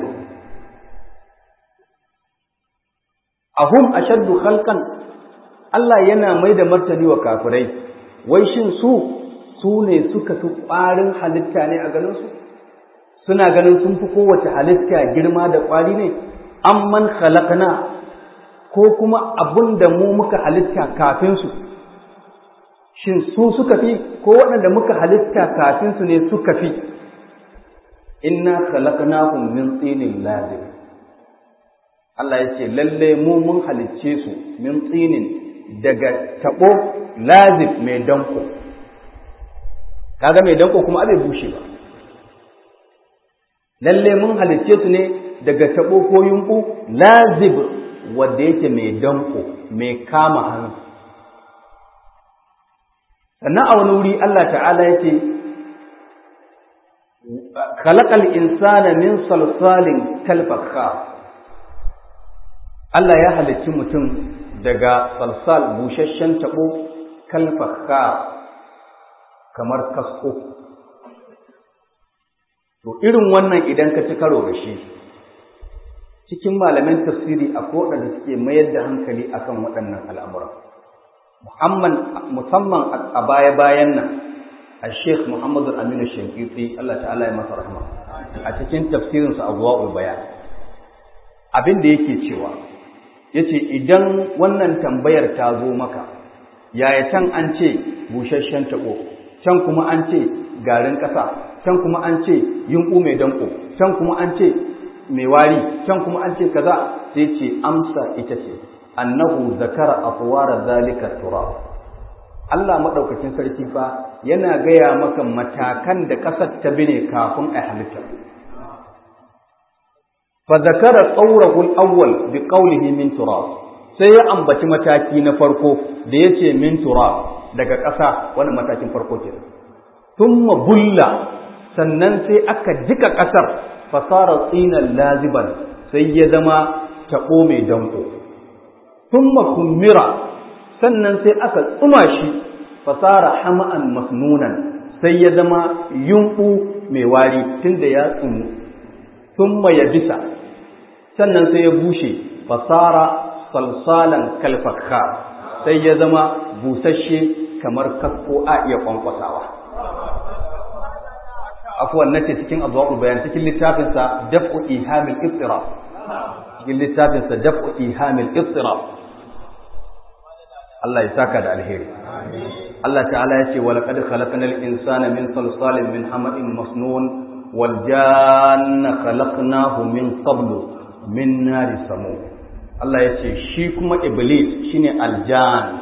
ahum ashaddu khalqan Allah yana mai da martani wa kafirai wai shin su su ne suka fi ƙwarin halitta ne a ganin su suna ganin sun fi kowace halitta girma da ƙwari ne amman khalaqna ko kuma abun da mu muka halitta kafin su shin su suka fi ko waɗanda muka halitta kafin su ne suka fi inna khalaqnahum min tsinin lazim Allah ya ce lalle mu mun halicce su min tsinin daga tabo lazim mai danko kaga mai danko kuma abai bushe ba lalle mun halicce su ne daga tabo ko yunku lazib wanda yake mai danko mai kama hannu sannan a wani wuri Allah ta'ala yake khalaqal insana min salsalin kalfakhar Allah ya halicci mutum daga salsal busasshen tabo kalfakhar kamar kasko to irin wannan idan ka ci karo da shi cikin malaman tafsiri akwai waɗanda suke mayar da hankali akan waɗannan al'amuran musamman a baya-bayan nan a sheikh muhammadu aminu shankiti Allah ta'ala ya masa rahma a cikin tafsirinsa a zuwa bayan abin da yake cewa ya ce idan wannan tambayar ta zo maka yaya can an ce busasshen taɓo can kuma an ce garin ƙasa can kuma an ce yunƙu mai danko can kuma an ce mai wari can kuma an ce kaza sai ce amsa ita ce annahu zakara afwara zalika turab Allah madaukakin sarki fa yana gaya maka matakan da kasar ta bine kafin a halitta fa zakara qawrahu al-awwal bi qawlihi min turab sai ya ambaci mataki na farko da yace min turab daga ƙasa wannan matakin farko ke thumma bulla sannan sai aka jika ƙasar fasara tsinan laziban sai ya zama taɓo mai danko thumma kummira sannan sai aka tsuma shi fasara hama'an masnunan sai ya zama yunɓu mai wari tunda ya tsumu thumma ya bisa sannan sai ya bushe fasara salsalan kalfakka sai ya zama busasshe kamar kasko a iya kwankwasawa afuwan nace cikin abuwa bayan cikin littafinsa daf'u ihamil istirab cikin littafinsa daf'u ihamil istirab Allah ya saka da alheri Allah ta'ala ya ce wa laqad khalaqnal insana min salsalin min hama'in masnun wal janna khalaqnahu min qablu min nari samu Allah ya ce shi kuma iblis shine aljan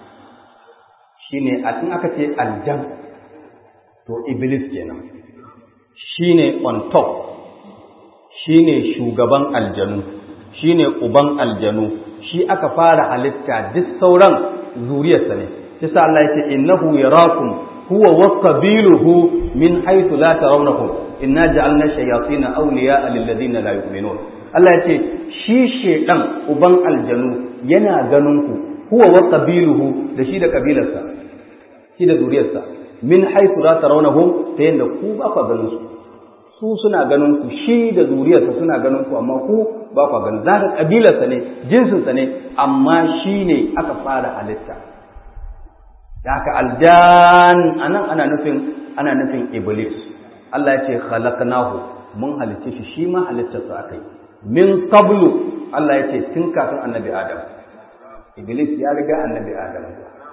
shine a tun aka ce aljan to iblis kenan shine on top shine shugaban aljanu shine uban aljanu shi aka fara halitta duk sauran zuriyarsa ne yasa Allah yake innahu yarakum huwa wa qabiluhu min haythu la tarawnahum inna ja'alna shayatin awliya'a lil ladina la yu'minun Allah yace shi shedan uban aljanu yana ganin ku huwa wa qabiluhu da shi da kabilarsa shi da zuriyarsa min haythu la tarawnahum ta yanda ku ba ku ganin su su suna ganin ku shi da zuriyarsa suna ganin ku amma ku ba ku ganin zaka kabilarsa ne jinsinsa ne amma shi ne aka fara halitta da haka aljan anan ana nufin ana nufin iblis Allah ya ce khalaqnahu mun halicce shi shi ma halittarsa akai min qablu Allah ya ce tun kafin annabi Adam iblis ya riga annabi Adam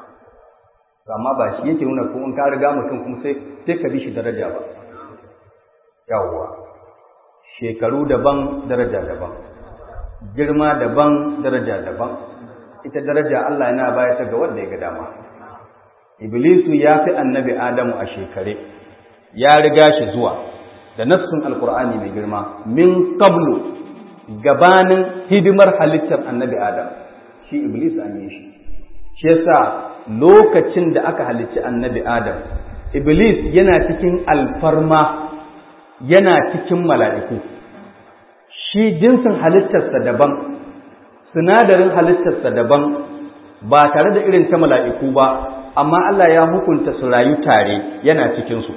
amma ba shi yake nuna ko in ka riga mutum kuma sai sai ka bi shi daraja ba yawwa shekaru daban daraja daban girma daban daraja daban ita daraja Allah yana bayar ta ga wanda ya ga dama iblisu ya fi annabi adamu a shekare ya riga shi zuwa da nassun alkur'ani mai girma min qablu gabanin hidimar halittar annabi adam shi iblis an yi shi shi yasa lokacin da aka halicci annabi adam iblis yana cikin alfarma yana cikin mala'iku shi jinsin halittarsa daban sinadarin halittarsa daban ba tare da irin ta mala'iku ba amma Allah ya hukunta su rayu tare yana cikinsu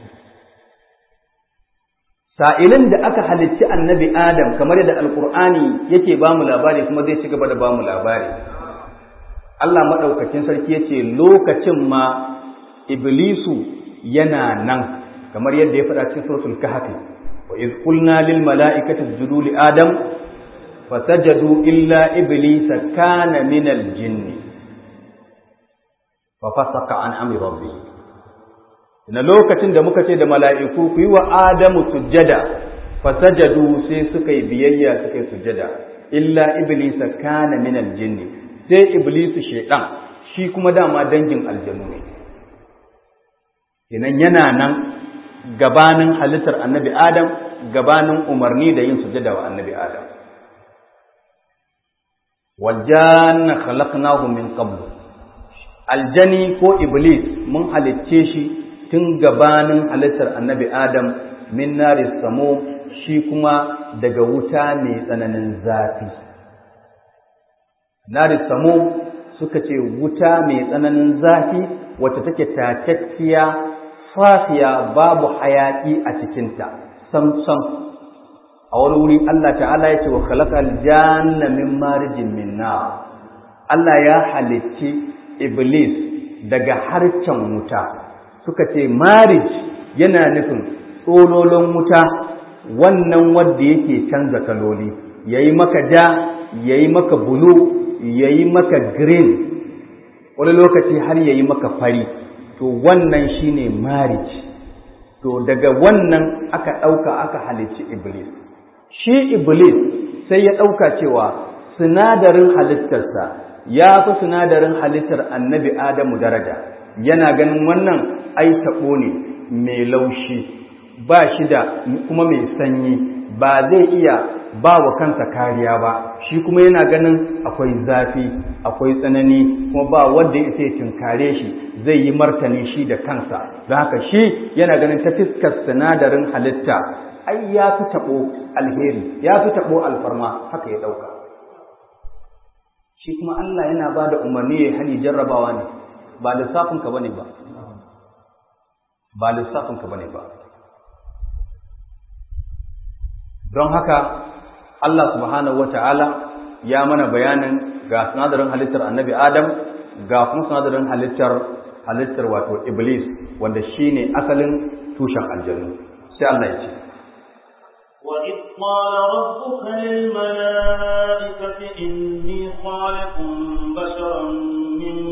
sa'ilin da aka halicci annabi adam kamar yadda alkur'ani yake ba mu labari kuma zai ci gaba da ba mu labari Allah maɗaukacin sarki ya ce lokacin ma iblisu yana nan kamar yadda ya faɗa cikin suratul kahfi wa iz qulna lil mala'ikati isjudu li adam fasajadu illa iblisa kana min al jinn fa fasaqa an amri rabbih na lokacin da muka ce da mala'iku ku yi wa adamu sujjada fasajadu sai suka yi biyayya suka yi sujjada illa iblisa kana min al jinn sai iblisu shaytan shi kuma dama dangin aljanu ne kenan yana nan gabanin halittar annabi Adam gabanin umarni da yin sujada wa annabi Adam waljanna khalaqnahu min qabl aljani ko iblis mun halicce shi tun gabanin halittar annabi Adam min nari samo shi kuma daga wuta mai tsananin zafi nari samo suka ce wuta mai tsananin zafi wacce take tatacciya fafiya babu hayaki a cikinta samsam a wani wuri Allah ta'ala ya ce wa khalaqal janna min marijin min nar Allah ya halicci iblis daga harcen wuta suka ce marij yana nufin tsololon wuta wannan wanda yake canza kaloli yayi maka ja yayi maka bulu yayi maka green wani lokaci har yayi maka fari to wannan shine marriage to daga wannan aka ɗauka aka halicci iblis shi iblis sai ya ɗauka cewa sinadarin halittarsa ya fi sinadarin halittar annabi adamu daraja yana ganin wannan ai taɓo ne mai laushi ba shi da kuma mai sanyi ba zai iya ba wa kansa kariya ba shi kuma yana ganin akwai zafi akwai tsanani kuma ba wanda ya sai tinkare shi zai yi martani shi da kansa don haka shi yana ganin ta fiskar sinadarin halitta ai ya fi taɓo alheri ya fi taɓo alfarma haka ya ɗauka shi kuma Allah yana ba da umarni ya hani jarrabawa ne ba lissafinka ba ne ba ba lissafinka ba ne ba don haka Allah subhanahu wata'ala ya mana bayanin ga sinadarin halittar annabi Adam ga kuma sinadarin halittar halittar wato Iblis wanda shine asalin tushen aljannu sai Allah ya ce وإذ قال ربك للملائكة إني خالق بشرا من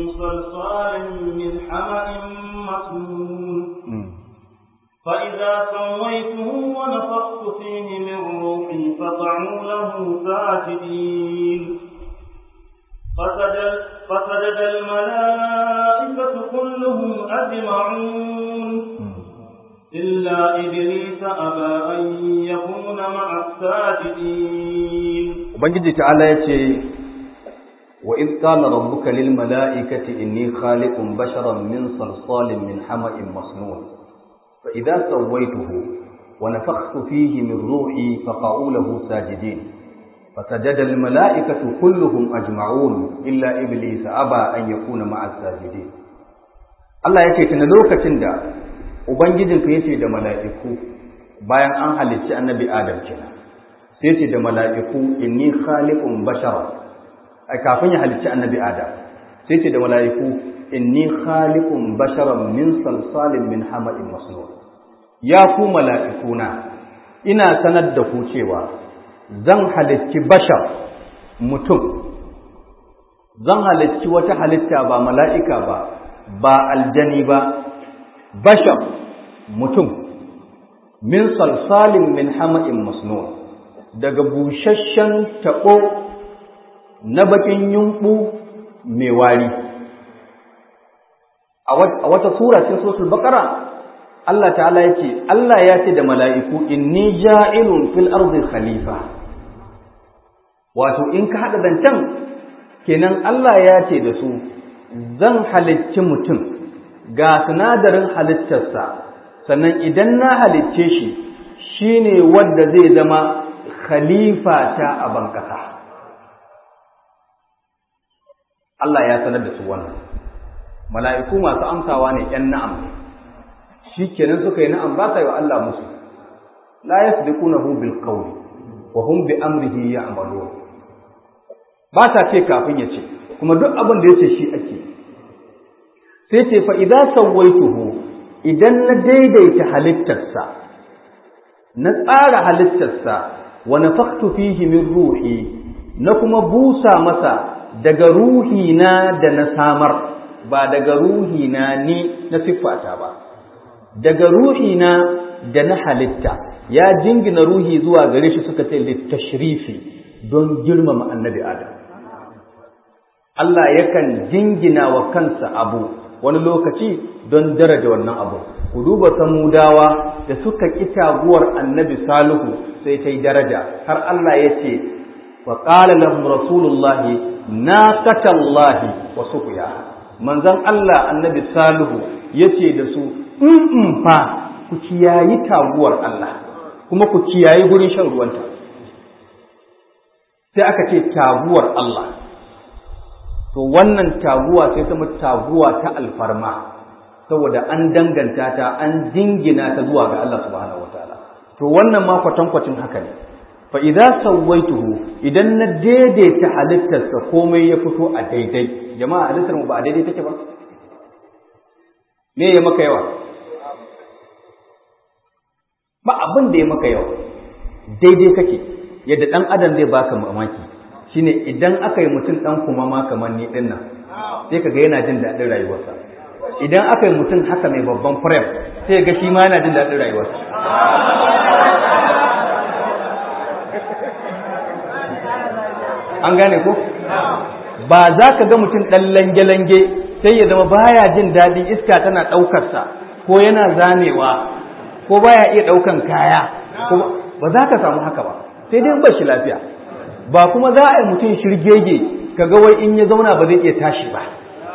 فإذا سويته ونفخت فيه من روحي فقعوا له ساجدين فسجد, فسجد الملائكة كلهم أجمعون إلا إبليس أبى أن يكون مع الساجدين Ubangiji ta'ala ya ce, Wa in qala rabbuka lil mala'ikati inni khaliqun basharan min salsalin min hama'in masnun fa idza sawaituhu wa nafakhtu fihi min ruhi faqa'u lahu sajidin فسجد الملائكة كلهم أجمعون إلا إبليس أبى أن يكون مع الساجدين Allah ya ce tuna lokacin da Ubangijinka ya ce da mala'iku bayan an halicci annabi Adam kenan sai ce da mala'iku inni khaliqun bashara ai kafin ya halicci annabi Adam sai ce da mala'iku inni khaliqun basharan min salsalin min hama'in masnun ya ku mala'ikuna ina sanar da ku cewa zan halicci bashar mutum zan halicci wata halitta ba mala'ika ba ba aljani ba bashar mutum min salsalin min hama'in masnun daga busasshen taɓo na bakin yunɓu mai wari a wata sura cikin suratul baqara Allah ta'ala ya ce Allah ya ce da mala'iku inni ja'ilun fil ardi khalifa wato in ka haɗa zancen kenan Allah ya ce da su zan halicci mutum ga sinadarin halittarsa sannan idan na halicce shi shine wanda zai zama khalifa ta a bankasa Allah ya sanar da su wannan mala'iku masu amsawa ne ‘yan na'am shi kenan suka yi na'am ba sa yi wa Allah musu la yasbiqunahu bil qawli wa hum bi amrihi ya'malun ba ta ce kafin ya ce kuma duk abin da ya ce shi ake sai ce fa idan sawaituhu idan na daidaita halittarsa na tsara halittarsa wa nafakhtu fihi min ruhi na kuma busa masa daga ruhi na da na samar ba daga ruhi na ni na siffata ba daga ruhi na da na halitta ya jingina ruhi zuwa gare shi suka ce littashrifi don girmama annabi adam Allah yakan jingina wa kansa abu wani lokaci don daraja wannan abu ku duba samudawa da suka ƙi taguwar annabi salihu sai ta yi daraja har Allah ya ce wa qala lahum rasulullah naqatallahi wa suqiya manzon Allah annabi salihu yace da su in fa ku kiyayi taguwar Allah kuma ku kiyayi gurin shan ruwanta sai aka ce taguwar Allah to wannan taguwa sai ta taguwa ta alfarma saboda an danganta ta an jingina ta zuwa ga Allah subhanahu wataala to wannan ma kwatankwacin haka ne fa idza sawaituhu idan na daidaita halittarsa komai ya fito a daidai jama'a halittar mu ba a daidai take ba me ya maka yawa ba abin da ya maka yawa daidai kake yadda dan adam zai baka mamaki shine idan aka yi mutum ɗan kuma ma kamar ni ɗin nan sai ka ga yana jin daɗin rayuwarsa idan aka yi mutum haka mai babban firem sai ga shi ma yana jin daɗin rayuwarsa an gane ko ba za ka ga mutum ɗan lange-lange sai ya zama baya jin daɗi iska tana ɗaukarsa ko yana zamewa ko baya iya ɗaukan kaya ba za ka samu haka ba sai dai ba shi lafiya ba kuma za a yi mutum shirgege kaga wai in ya zauna ba zai iya tashi ba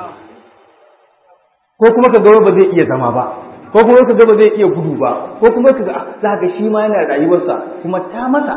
ko kuma kaga wai ba zai iya zama ba ko kuma kaga ba zai iya gudu ba ko kuma kaga za ka shi ma yana rayuwarsa kuma ta masa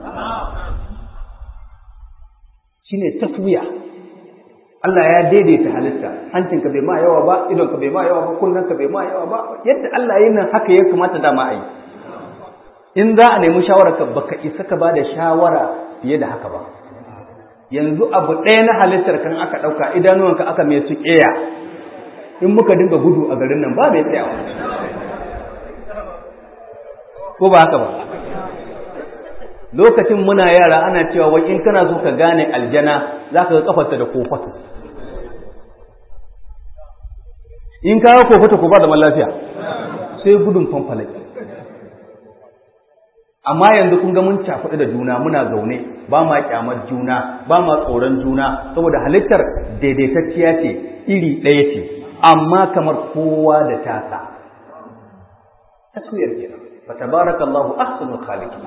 shine taswiya Allah ya daidaita halitta hancinka bai ma yawa ba idonka bai ma yawa ba kunnanka bai ma yawa ba yadda Allah yin nan haka ya kamata dama a yi in za a nemi shawararka baka isa ka ba da shawara fiye da haka ba yanzu abu ɗaya na halittar kan aka ɗauka idanuwanka aka mai su ƙeya in muka dinga gudu a garin nan ba mai tsayawa ko ba haka ba lokacin muna yara ana cewa wai in kana so ka gane aljana za ka ga kafarta da kofato in kawo kofato ko ba zaman lafiya sai gudun fanfalaki amma yanzu kun ga mun cakuɗu da juna muna zaune ba ma kyamar juna ba ma tsoron juna saboda halittar daidaitacciya ce iri ɗaya ce amma kamar kowa da tasa taswiyar kenan fa tabarakallahu ahsanul khaliqin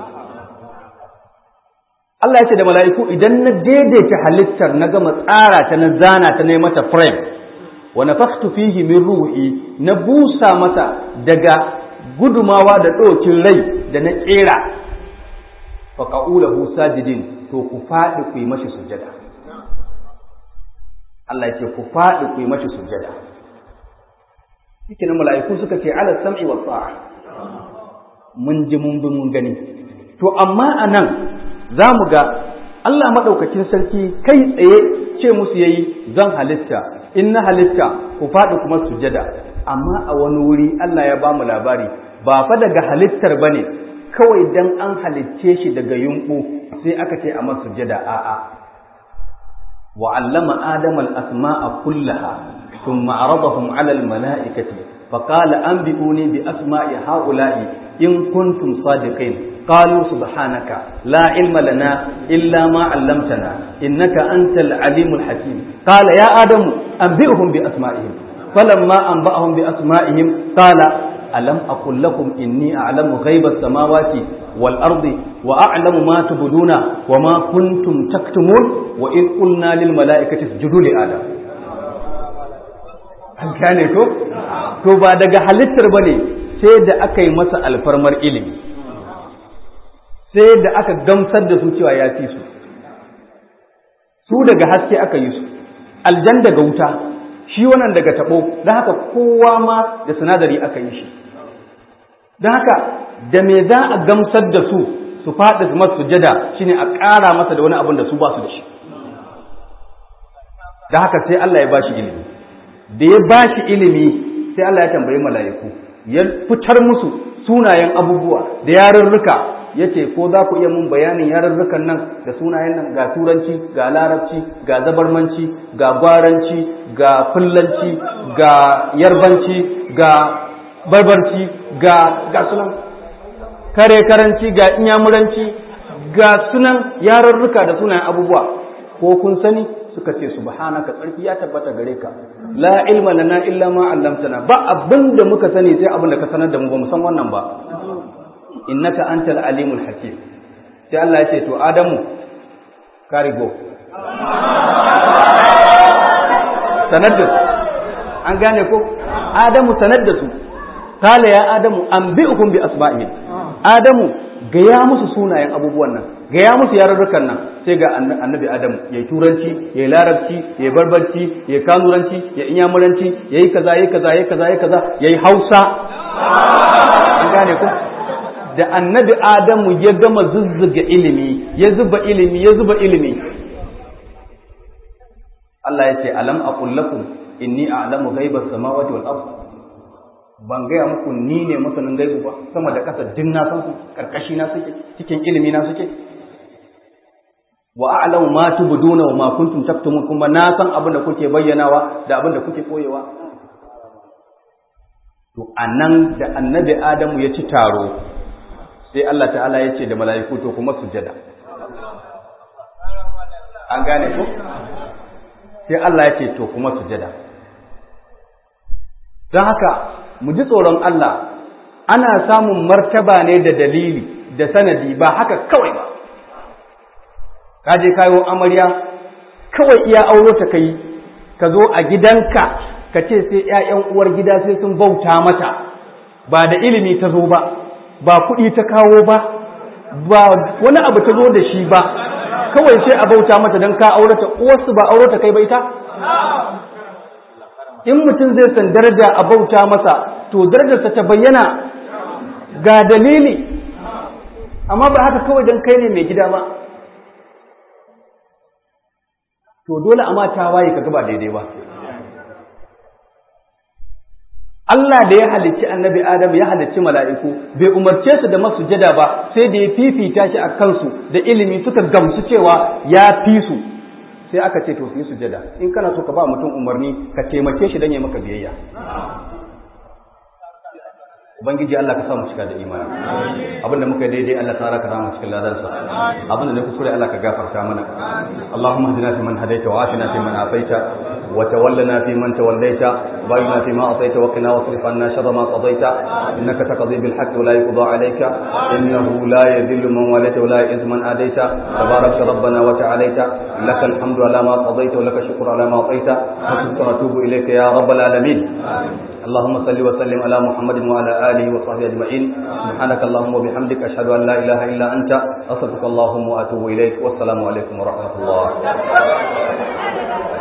Allah ya ce da mala'iku idan na daidaita halittar na gama tsara ta na zana ta na mata frame wa nafakhtu fihi min ruhi na busa mata daga gudumawa da ɗokin rai da na ƙera fa qa'ulahu sajidin to ku faɗi ku yi mashi sujada Allah ya ce ku faɗi ku yi mashi sujada yake na mala'iku suka ce ala sam'i wa ta'a mun ji mun bi mun gani to amma anan za mu ga Allah maɗaukakin sarki kai tsaye ce musu yayi zan halitta in na halitta ku faɗi kuma sujada amma a wani wuri Allah ya ba mu labari ba fa daga halittar ba ne kawai dan an halicce shi daga yunƙu sai aka ce a masu sujada a'a wa allama adama al-asma'a kullaha thumma aradahum 'ala al-mala'ikati فقال أنبئوني بأسماء هؤلاء إن كنتم صادقين قالوا سبحانك لا علم لنا إلا ما علمتنا إنك أنت العليم الحكيم قال يا آدم أنبئهم بأسمائهم فلما أنبأهم بأسمائهم قال ألم أقل لكم إني أعلم غيب السماوات والأرض وأعلم ما تبدون وما كنتم تكتمون وإن قلنا للملائكة اسجدوا لآدم an gane ko to ba daga halittar ba ne sai da aka yi masa alfarmar ilimi sai da aka gamsar da su cewa ya fi su su daga haske aka yi su aljan daga wuta shi wannan daga tabo don haka kowa ma da sinadari aka yi shi don haka da me za a gamsar da su su faɗi masu sujada shine a ƙara masa da wani abin da su ba su da shi da haka sai Allah ya ba shi ilimi da ya ba shi ilimi sai Allah ya tambayi mala'iku ya fitar musu sunayen abubuwa da yarurruka ya ce ko za ku iya mun bayanin yarurrukan nan da sunayen nan ga turanci ga larabci ga zabarmanci ga gwaranci ga fullanci ga yarbanci ga barbarci ga ga sunan kare karanci ga inyamuranci ga sunan yarurruka da sunayen abubuwa ko kun sani suka ce subhanaka tsarki ya tabbata gare ka la ilma lana illa ma 'allamtana ba abin da muka sani sai abin da ka sanar da mu ba mu san wannan ba innaka antal alimul hakim sai Allah ya ce to adamu ka rigo sanar da su an gane ko adamu sanar da su kala ya adamu anbi'ukum bi asma'ihim adamu gaya musu sunayen abubuwan nan gaya musu yarurrukan nan sai ga annabi adamu yayi turanci yayi larabci yayi barbarci yayi kanuranci yayi inyamuranci yayi kaza yayi kaza yayi kaza yayi kaza yayi hausa an gane ko da annabi adamu ya gama zuzzuga ilimi ya zuba ilimi ya zuba ilimi Allah ya ce alam aqul lakum inni a'lamu ghaibas samawati wal ardh ban gaya muku ni ne masanin gaibu ba sama da ƙasa din na san su karkashi na suke cikin ilimi na suke wa a'lamu ma tubduna wa ma kuntum taktumun kuma na san abin da kuke bayyanawa da abin da kuke koyewa to anan da annabi adamu ya ci taro sai Allah ta'ala ya ce da mala'iku to kuma sujada an gane ko sai Allah ya ce to kuma sujada don haka mu ji tsoron Allah ana samun martaba ne da dalili da sanadi ba haka kawai ba ka je kayo amarya kawai iya auro ta kai ka zo a gidanka ka ce sai ‘ya'yan uwar gida sai sun bauta mata ba da ilimi ta zo ba ba kuɗi ta kawo ba ba wani abu ta zo da shi ba kawai sai a bauta mata don ka aurata uwarsu ba aurata kai ba ita in mutum zai san daraja a bauta masa to darajarsa ta bayyana ga dalili amma ba haka kawai don kai ne mai gida ba to dole a mata waye ka gaba daidai ba Allah da ya halicci annabi Adam ya halicci mala'iku bai umarce su da masujada ba sai da ya fifita shi a kansu da ilimi suka gamsu cewa ya fi su sai aka ce to su yi sujada in kana so ka ba mutum umarni ka taimake shi don ya maka biyayya ubangiji Allah ka sa mu cika da imani abinda muka yi daidai Allah ta raka mu cikin ladansa abinda ne kuskure Allah ka gafarta mana Allahumma hadina fi man hadaita wa afina fi man afaita wa tawallana fi man tawallaita wa bayyana fi ma ataita wa qina wasrif anna sharra ma qadaita innaka taqdi bil haqq wa la yuqda alayka innahu la yadhillu man walaita wa la yu'izzu man adaita tabarakta rabbana wa ta'alaita lakal hamdu ala ma qadaita wa lakal shukru ala ma ataita wa natubu ilayka ya rabbal alamin اللهم صل وسلم على محمد وعلى اله وصحبه اجمعين سبحانك اللهم وبحمدك اشهد ان لا اله الا انت استغفرك اللهم واتوب اليك والسلام عليكم ورحمه الله